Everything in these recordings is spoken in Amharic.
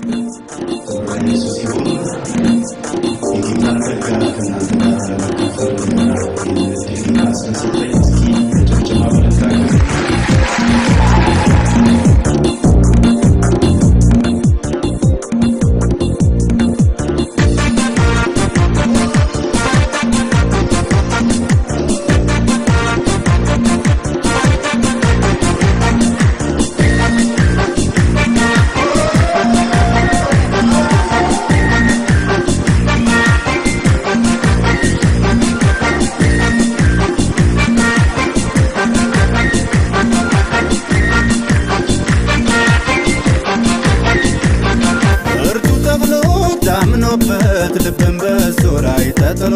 እርቱ ተብሎ ታምኖበት ልብን በሱ ላይ ተጥሎ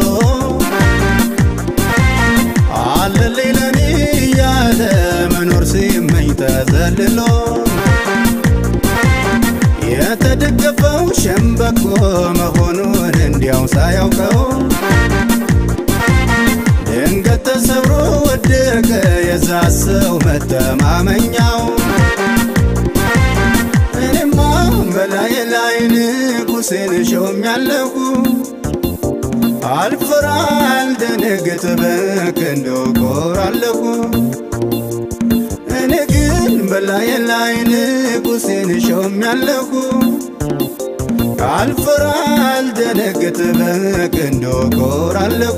አለልኝ ለኔ እያለ መኖር ሲመኝ ተዘልሎ የተደገፈው ሸምበቆ መሆኑን እንዲያው ሳያውቀው ድንገት ተሰብሮ ወደቀ የዛ ሰው መተማመኛው እኔማ በላይ ላይ ንጉሴን ሾሜያለሁ አልፈራ አልደነግጥ በክንዶ ኮራለሁ እኔ ግን በላይ ላይ ንጉሴን ሾሜያለሁ አልፈራ አልደነግጥ በክንዶ ኮራለሁ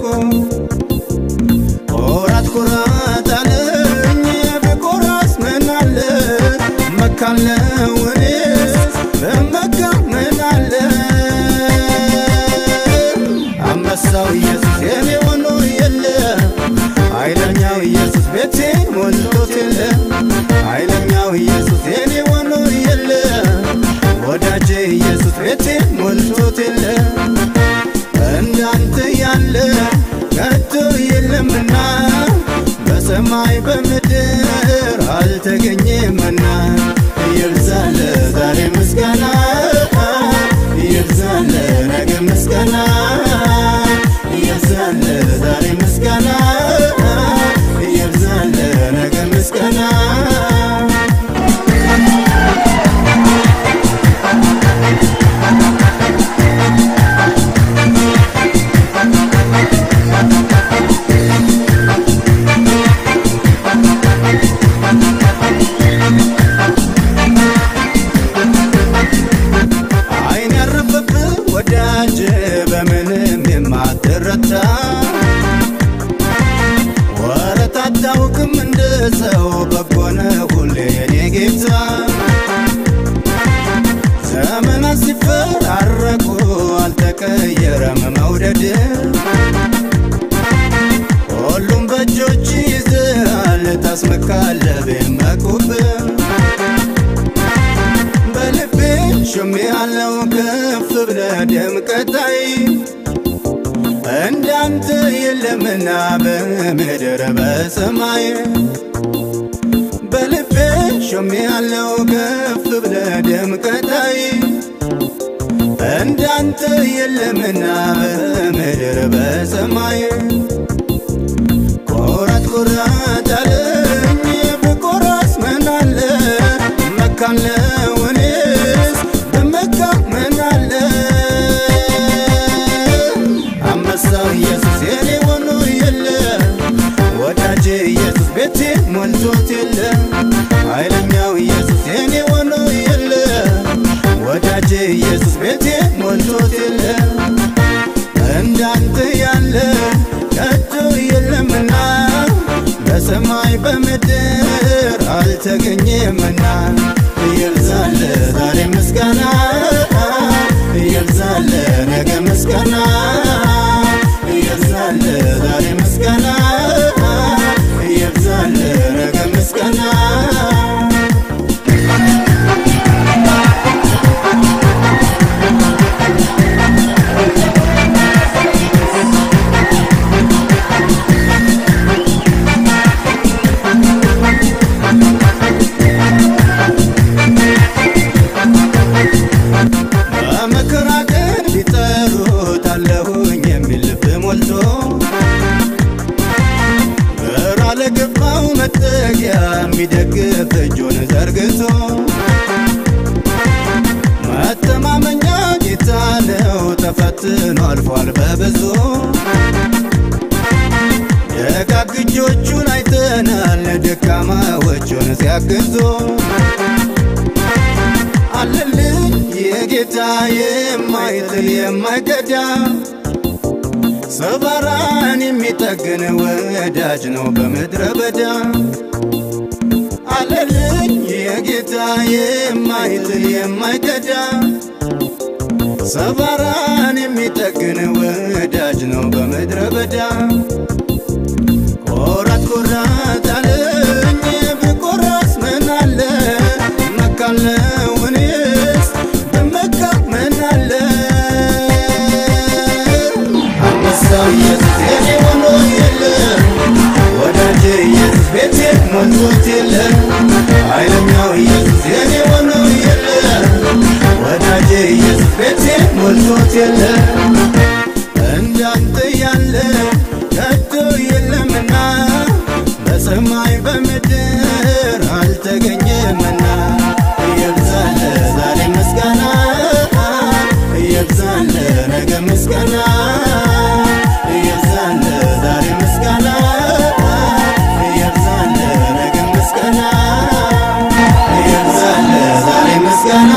ኮራት ኮራት አለኝ ብኮራስ ምን አለ መካለው እኔስ በመካ ምን አለ አንበሳው ኢየሱስ የኔ ሆኖ የለ ኃይለኛው ኢየሱስ ቤቴ ሞልቶት የለ ኃይለኛው ኢየሱስ የኔ ሆኖ የለ ወዳጄ ኢየሱስ ቤቴ ሞልቶት የለ እንዳንተ ያለ ከቶ የለምና በሰማይ በምድር አልተገኘምና ይብዛለ ዛሬ ምስጋና ይብዛለ ነገ ምስጋና ይብዛለ ዛሬ ምስጋና ይብዛለ ነገ ምስጋና አይን ያረፈብህ ወዳጅ በምንም የማትረታ ወረት አታውቅም እንደ ሰው በጎነ ሁሌ የኔ ጌታ ዘመናት ሲፈራረቁ አልተቀየረም መውደድ ሁሉም በእጆች ይዘሃል ታስመካለህ ቢመኩብህ በልቤ ሾሜ ያለው ከፍ ብለ ደምቀታይ እንዳንተ የለምና በምድር በሰማይ በልቤ ሾሜ ያለው ከፍ ብለ ደምቀታይ እንዳንተ የለምና በምድር በሰማይ ኮራት ኮራት አለኝ ብኮራስ ምን አለ መካለው እኔስ በመካ ምን አለ አንበሳው ኢየሱስ የኔ ሆኖ የለ ወዳጄ ኢየሱስ ቤቴ ሞልቶት የለ ኃይለኛው ኢየሱስ የኔ ሆኖ የለ ወዳጄ ኢየሱስ ቤቴ ሞልቶት የለ እንዳንተ ያለ ከቶ የለምና በሰማይ በምድር አልተገኘምና ይብዛለ ዛሬ ምስጋና ይብዛለ ነገ ምስጋና ይብዛለ ዛሬ ምስጋና ይብዛለ ነገ ምስጋና በመከራ ቀን ቢጠሩት አለሁኝ የሚል ልብ ሞልቶ ግራ ለገባው መጠጊያ የሚደግፍ እጁን ዘርግቶ መተማ ተፈትኖ አልፏል በብዙ ደጋግ እጆቹን አይተናል ደካማዎቹን ሲያግዙ አለልኝ የጌታ የማይጥል የማይገዳ ሰባራን የሚጠግን ወዳጅ ነው በምድረ በዳ አለልኝ የጌታ የማይጥል የማይገዳ ሰባራን የሚጠግን ወዳጅ ነው በምድረ በዳ ቆራት ቆራት አለኝ ብቆራስ ምን አለ መካለው እኔስ በመካ ምን አለ አንበሳው ኢየሱስ የኔ ሆኖ የለ ወዳጄ ኢየሱስ ቤቴ ሞልቶት የለ ኃይለኛው ኢየሱስ የኔ ሆኖ የለ ወዳጄ ኢየሱስ ቤቴ ሞልቶት የለ እንዳንተ ያለ ከቶ የለምና በሰማይ በምድር አልተገኘምና እየብዛለ ዛሬ ምስጋና እየብዛለ ነገ ምስጋና እየብዛለ ዛሬ ምስጋና እየብዛለ ነገ ምስጋና እየብዛለ ዛሬ ምስጋና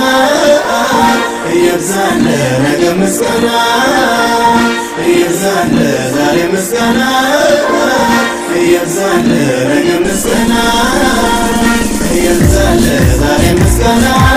እየብዛለ ነገ ምስጋና እየብዛለ ዛሬ ምስጋና እየብዛለ ነገ ምስጋና እየብዛለ ዛሬ ምስጋና